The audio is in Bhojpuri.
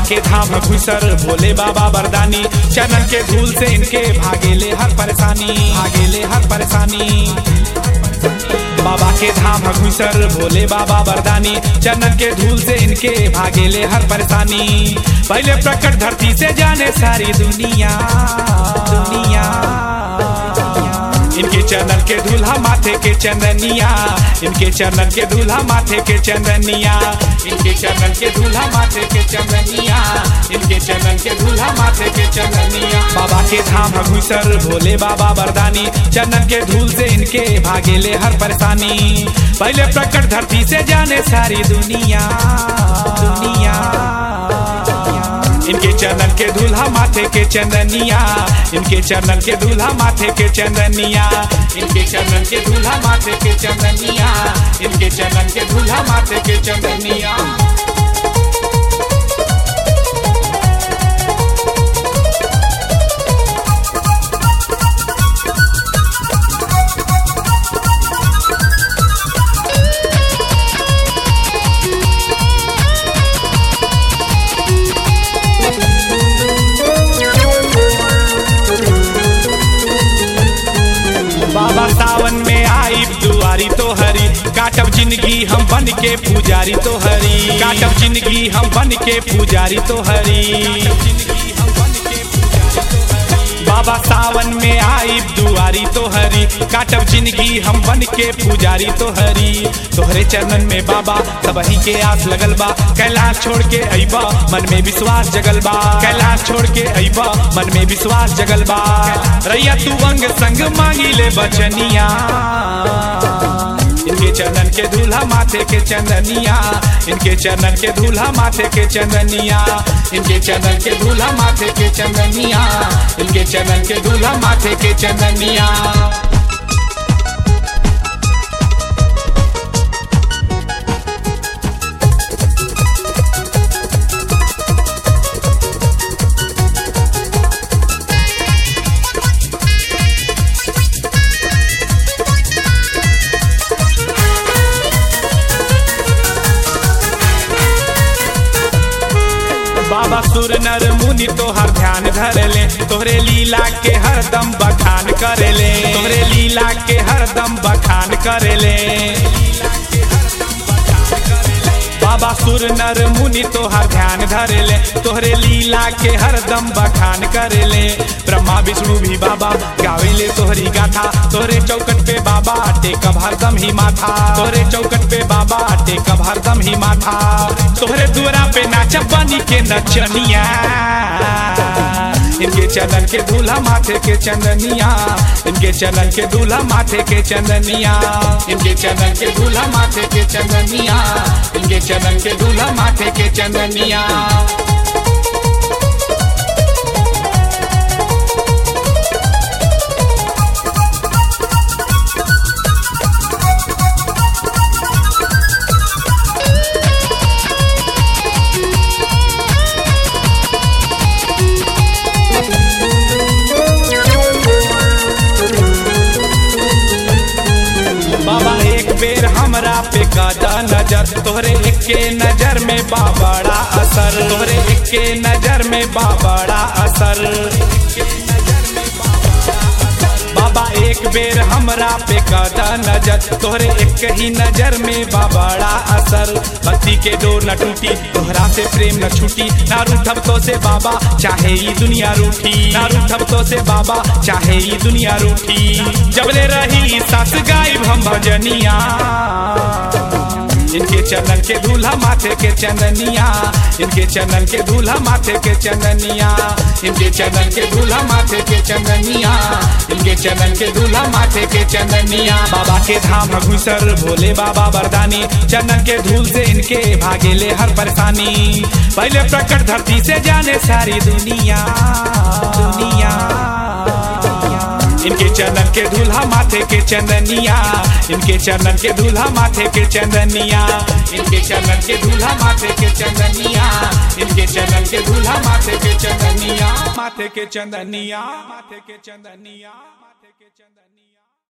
के धाम घुसर भोले बाबा बरदानी चरण के धूल से इनके भागेले हर परेशानी भागेले हर परेशानी बाबा के धाम घुसर भोले बाबा बरदानी चरण के धूल से इनके भागेले हर परेशानी पहले प्रकट धरती से जाने सारी दुनिया दुनिया इनके चंदन के दूल्हा माथे के चंदनिया इनके चंदन के दूल्हा माथे के चंदनिया इनके चंदन के दूल्हा माथे के चंदनिया इनके चंदन के दूल्हा माथे के चंदनिया बाबा के धाम घुसर भोले बाबा बरदानी चंदन के धूल से इनके भागेले हर परेशानी पहले प्रकट धरती से जाने सारी दुनिया दुनिया इनके चंदन के दूल्हा माथे के चंदनिया इनके चंदन के दूल्हा माथे के चंदनिया इनके चंदन के दूल्हा माथे के चंदनिया इनके चंदन के दूल्हा माथे के चंदनिया बाबा सावन में आई दुआरी तो हरी काटब जिंदगी हम बन के पुजारी तो हरी काटब जिंदगी हम बन के पुजारी तो हरी बाबा सावन में आई दुआरी तो हरी काटब जिंदगी हम बन के पुजारी तो हरी तोहरे चरणन में बाबा सबही के आस लगल बा कैलाश छोड़ के अइबा मन में विश्वास जगल बा कैलाश छोड़ के अइबा मन में विश्वास जगल बा रैया तू अंग संग मांगी ले बचनिया इनके चरणन के दूल्हा माथे के चंदनिया इनके चरणन के दूल्हा माथे के चंदनिया इनके चरणन के दूल्हा माथे के चंदनिया इनके चरणन के दूल्हा माथे के चंदनिया बाबा सुर नर मुनि तोहर ध्यान धरले तोहरे लीला के हरदम बखान करेले तोहरे लीला के हरदम बखान करेले बाबा सुर नर मुनि तोहर ध्यान धरेले तोहरे लीला के हरदम बखान करेले ब्रह्मा विष्णु भी बाबा गावेले तोहरी गाथा तोहरे चौकट पे बाबा टेकब हरदम ही माथा तोहरे चौकट पे बाबा टेकब हरदम ही माथा तोहरे दुआरा पे नाचब बनी के नचनिया इनके चंदन के दूल्हा माथे के चंदनिया इनके चंदन के दूल्हा माथे के चंदनिया इनके चंदन के दूल्हा माथे के चंदनिया इनके चंदन के दूल्हा माथे के चंदनिया बाबा एक बेर हमरा पे कादा नजर तोहरे एके नजर में बाबड़ा असर तोहरे एके नजर में बाबड़ा असर बाबा एक बेर हमरा पे कादा नजर तोहरे एक ही नजर में बाबड़ा असर भक्ति के डोर न टूटी तोहरा से प्रेम न छूटी ना रूठब तो से बाबा चाहे ई दुनिया रूठी ना रूठब तो से बाबा चाहे ई दुनिया रूठी जबले रही सास गायब हम भजनिया इनके चंदन के दूल्हा माथे के चंदनिया इनके चंदन के दूल्हा माथे के चंदनिया इनके चंदन के दूल्हा माथे के चंदनिया इनके चंदन के दूल्हा माथे के चंदनिया बाबा के धाम घुसर भोले बाबा बरदानी चंदन के धूल से इनके भागेले हर परेशानी पहले प्रकट धरती से जाने सारी दुनिया दुनिया इनके चंदन के दूल्हा माथे के चंदनिया इनके चंदन के दूल्हा माथे के चंदनिया इनके चंदन के दूल्हा माथे के चंदनिया इनके चंदन के दूल्हा माथे के चंदनिया माथे के चंदनिया माथे के चंदनिया माथे के चंदनिया